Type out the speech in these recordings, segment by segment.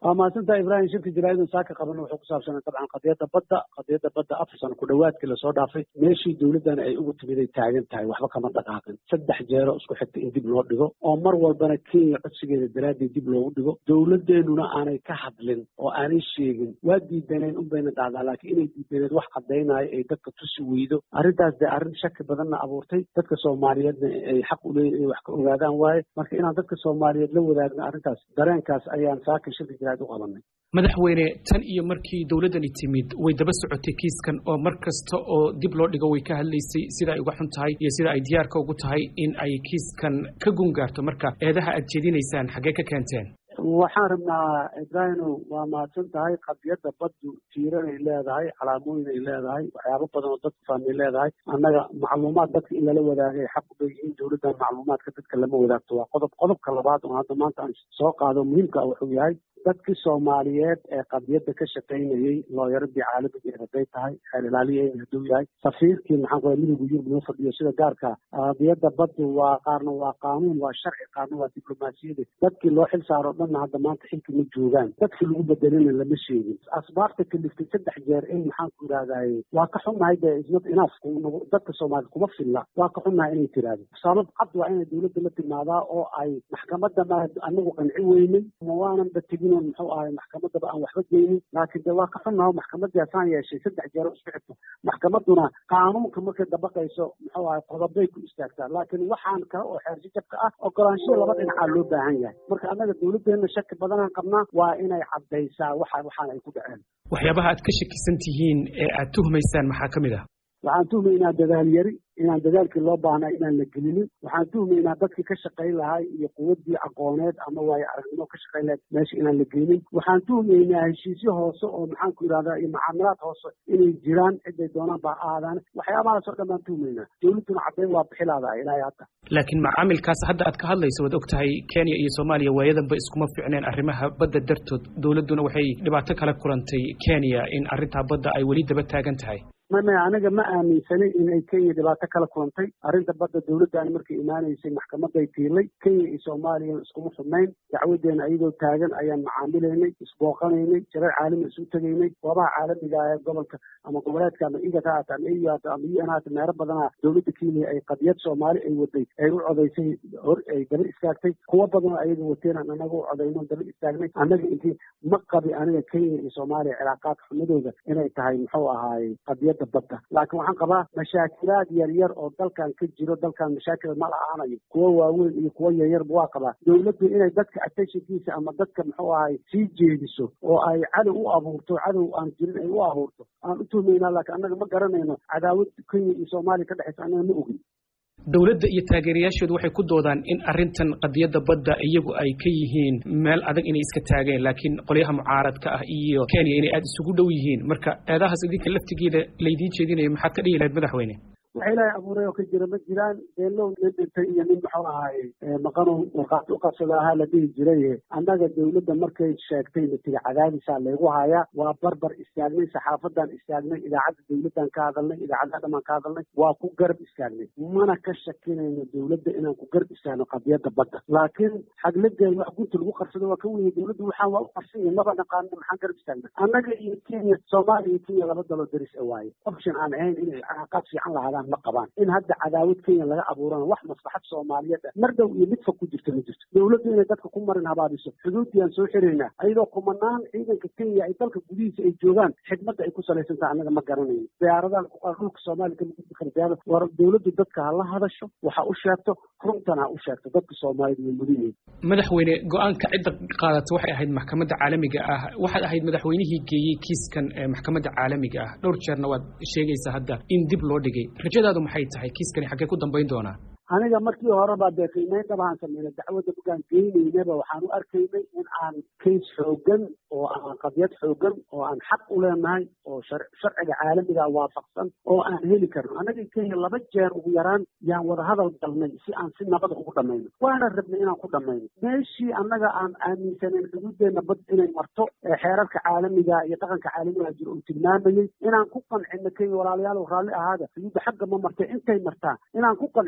waa mahadsantaha ibrahim shirka jaraaidan saaka qaban wuxuu ku saabsanay dabcan qadiyadda badda qadiyadda badda afar sano ku dhowaadkii lasoo dhaafay meeshii dowladdan ay ugu timiday taagan tahay waxba kama dhaqaaqin saddex jeero isku xigta in dib loo dhigo oo mar walbana kenya codsigeeda daraaddeed dib loogu dhigo dowladdeenuna aanay ka hadlin oo aanay sheegin waa diidaneen un bayna dhacdaa laakiin inay diidaneed wax caddaynaayo ay dadka tusi weydo arrintaas dee arrin shaki badanna abuurtay dadka soomaaliyeedna ay xaq u leeyihin inay wax ka ogaadaan waaye marka inaan dadka soomaaliyeed la wadaagno arrintaas dareenkaas ayaan saaka shirka jaraa'id u qabanay madaxweyne tan iyo markii dowladdani timid way daba socotay kiiskan oo mar kasta oo dib loo dhigo way ka hadlaysay sida ay uga xun tahay iyo sida ay diyaarka ugu tahay in ay kiiskan ka gungaarto marka eedaha aad jeedinaysaan xaggee ka keenteen waxaan rabnaa ibrahino waa mahadsan tahay qadiyadda baddu tiiranay leedahay calaamooyin ay leedahay waxyaabo badan oo dadku fahmay leedahay annaga macluumaad dadka in lala wadaagay xaq u leeyihiin dowladdan macluumaadka dadka lama wadaagto waa qodob qodobka labaad oo hadda maanta aan soo qaado muhiimka wuxuu yahay dadkii soomaaliyeed ee qadiyadda ka shaqaynayey looyaradii caalamigeed hadday tahay xeer ilaaliyeena hadduu yahay safiirkii maxaan ku midowga yurub noo fadhiyo sida gaarka qadiyadda baddu waa qaarna waa qaanuun waa sharci qaarna waa diblomaasiyada dadkii loo xil saaro dhanna hadda maanta xilka ma joogaan dadkii lagu bedelina lama sheegin asbaabta kaliftay saddex jeer in maxaan ku yidhahdaye waa ka xunnahay dee isnot inaaf dadka soomaaliyed kuma filla waa ka xunnahay inay tiraahdo sabab cad waa inay dowladda la timaadaa oo ay maxkamadda ma anagu qanci weynay ma waananba tegin muxuu ahay maxkamadaba aan waxba geynin laakiin de waa ka xunnaho maxkamadii hasaan yeeshay saddex jeero isku xigto maxkamaduna qaanuunka markay dabaqayso muxuu ahay qodobay ku istaagtaa laakiin waxaan kale oo xeersijabka ah ogolaansho laba dhinacaa loo baahan yahay marka annaga dowladdeena shaki badanaan qabnaa waa inay caddaysaa waxa waxaan ay ku dhaceen waxyaabaha aad ka shakisan tihiin ee aad tuhmaysaan maxaa ka mid ah waxaan tuhmaynaa dadaal yari inaan dadaalkii loo baahnaa inaan la gelinin waxaan tuhmaynaa dadkii ka shaqayn lahay iyo quwaddii aqooneed ama waayo aragnimo ka shaqayn lahayd meesha inaan la geynin waxaan tuhmaynaa heshiisyo hoose oo maxaan ku yidhahdaa iyo mucaamalaad hoose inay jiraan ciday doonaan baa aadaan waxyaabahaas oo dhan baan tuhmaynaa dowladduna caddayn waa bixilaada ilaahay hadda laakiin macaamilkaas hadda aad ka hadlayso waad og tahay kenya iyo soomaaliya waayadanba iskuma ficneen arrimaha badda dartood dowladduna waxay dhibaato kala kulantay kenya in arrintaa badda ay weli daba taagan tahay maya aniga ma aaminsanay inay kenya dhibaato kala kulantay arrinta badda dowladdan markay imaanaysay maxkamaday tiilay kenya iyo soomaaliya iskuma xubnayn dacwadeena iyadoo taagan ayaan macaamilaynay isbooqanaynay jarar caalami isu tegaynay goobaha caalamiga ee gobolka ama goboleedka ama igat haata ama eu haata ama un haata meero badana dowladda kenya ay qadiyad soomaali ay waday ay u codaysay hor ay daba istaagtay kuwo badanoo ayaga wateen aan anaga u codayno daba istaagnay annaga intii ma qabi aniga kenya iyo soomaaliya cilaaqaadka xumadooda inay tahay muxuu ahaay qadiyadda badda laakiin waxaan qabaa mashaakilaad yar yar oo dalkan ka jiro dalkan mashaakil ma la-aanayo kuwo waaweyn iyo kuwo yaryarba waa qabaa dowladdu inay dadka attentionkiisa ama dadka muxuu ahay sii jeediso oo ay cadow u abuurto cadow aan jirin ay u abuurto aan u tuhmaynaa laakiin annaga ma garanayno cadaawad kenya iyo soomaaliya ka dhexaysa annaga ma ogin dowladda iyo taageerayaashoodu waxay ku doodaan in arrintan qadiyadda badda iyagu ay ka yihiin meel adag inay iska taageen laakiin qolyaha mucaaradka ah iyo kenya inay aada isugu dhow yihiin marka eedahaas idinka laftigeeda laydiin jeedinayo maxaad ka dhihi lahayd madaxweyne waxa ilaahay abuuray oo ka jira ma jiraan beelow nin dhintay iyo nin muxuu ahaay maqanow markhaati u qabsada ahaa la dhihi jiray annaga dowladda markay sheegtay natiga cadaadisaa laygu hayaa waa barbar istaagnay saxaafadan istaagnay idaacadda dowladdan ka hadalnay idaacadaha dhamaan ka hadalnay waa ku garab istaagnay mana ka shakinayno dowladda inaan ku garab istaagno qadiyadda badda laakiin xagladeed wax gunta lagu qarsado waa ka weye dowladda waxaan waa u qarsan yahay maba naqaano maxaan garab istaagna annaga iyo kenya soomaaliya iyo kenya laba daloo daris a waaye option aan ahayn inay calaaqaad fiican lahaadaan ma qabaan in hadda cadaawad kenya laga abuurana wax maslaxad soomaaliyeed ah mar dhow iyo mid fog ku jirta ma jirto dowladdu inay dadka ku marin habaabiso xuduuddiyaan soo xiraynaa ayadoo kumanaan ciidanka kenya ay dalka gudihiisa ay joogaan xidmadda ay ku salaysan tahay annaga ma garanayno diyaaradaha dhulka soomaaliya kama gudbi kara diyaarada war dowladdu dadka ha la hadasho waxa u sheegto runtan ha u sheegto dadka soomaaliyed way mudan yihiin madaxweyne go-aanka cidda qaadata waxay ahayd maxkamadda caalamiga ah waxaad ahayd madaxweynihii geeyey kiiskan maxkamadda caalamiga ah dhowr jeerna waad sheegaysaa hadda in dib loo dhigay rajadaadu maxay tahay kiiskani xaggee ku dambayn doonaa aniga markii horeba dee qiimeyn dabaan sameynay dacwadda markaan geynaynaba waxaan u arkaynay in aan kays xoogan oo aan qadiyad xoogan oo aan xaq u leenahay oo sharciga caalamiga waafaqsan oo aan heli karno annaga kenya laba jeer ugu yaraan yaan wada hadal galnay si aan si nabada ugu dhamayno waana rabnay inaan ku dhamayno meeshii annaga aan aaminsanayn xuduudeena bad inay marto ee xeerarka caalamiga iyo dhaqanka caalamiga jiro uu tilmaamayey inaan ku qancino kenya walaalayaal raalli ahaada xuduudda xagga ma martay intay martaa inaan ku qancino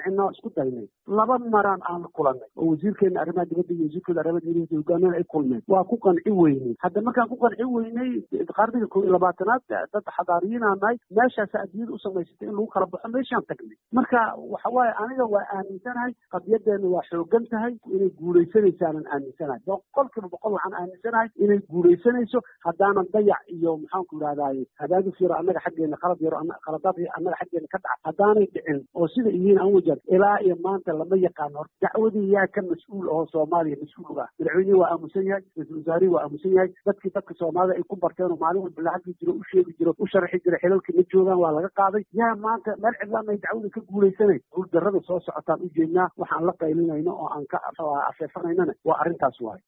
isku daynay laba maraan aan kulanay oo wasiirkeena arrimaha dibadda iyo wasiirkooda arrimaha dibadda hogaamiyada ay kulmeen waa ku qanci weynay hadda markaan ku qanci weynay qarniga koob iyo labaatanaad dad xadaariyiinaa nahay meeshaasa adduunyada u samaysatay in lagu kala baxo meeshaan tagnay marka waxa waaye aniga waa aaminsanahay qadiyadeena waa xoogan tahay inay guulaysanaysaanaan aaminsanahay boqol kiiba boqol waxaan aaminsanahay inay guulaysanayso haddaanan dayac iyo maxaanku idhahdaye hadaagis yaro annaga xaggeena qalad yaro qaladaad annaga xaggeena ka dhaca haddaanay dhicin oo sida iyiin aan wajaad ilaa iyo maanta lama yaqaano hor dacwadii yaa ka mas-uul oo soomaaliya mas-uul uga ah madaxweynihii waa aamusan yahay ra-iisul wasaarihii waa aamusan yahay dadkii dadka soomaalida ay ku barteen oo maalin walba la hadli jiro u sheegi jiro u sharaxi jira xilalkii ma joogaan waa laga qaaday yaa maanta meel cidlaan ay dacwada ka guulaysanayn guuldarrada soo socotaan u jeednaa waxaan la qaylinayno oo aan ka afeefanaynana waa arrintaas waaye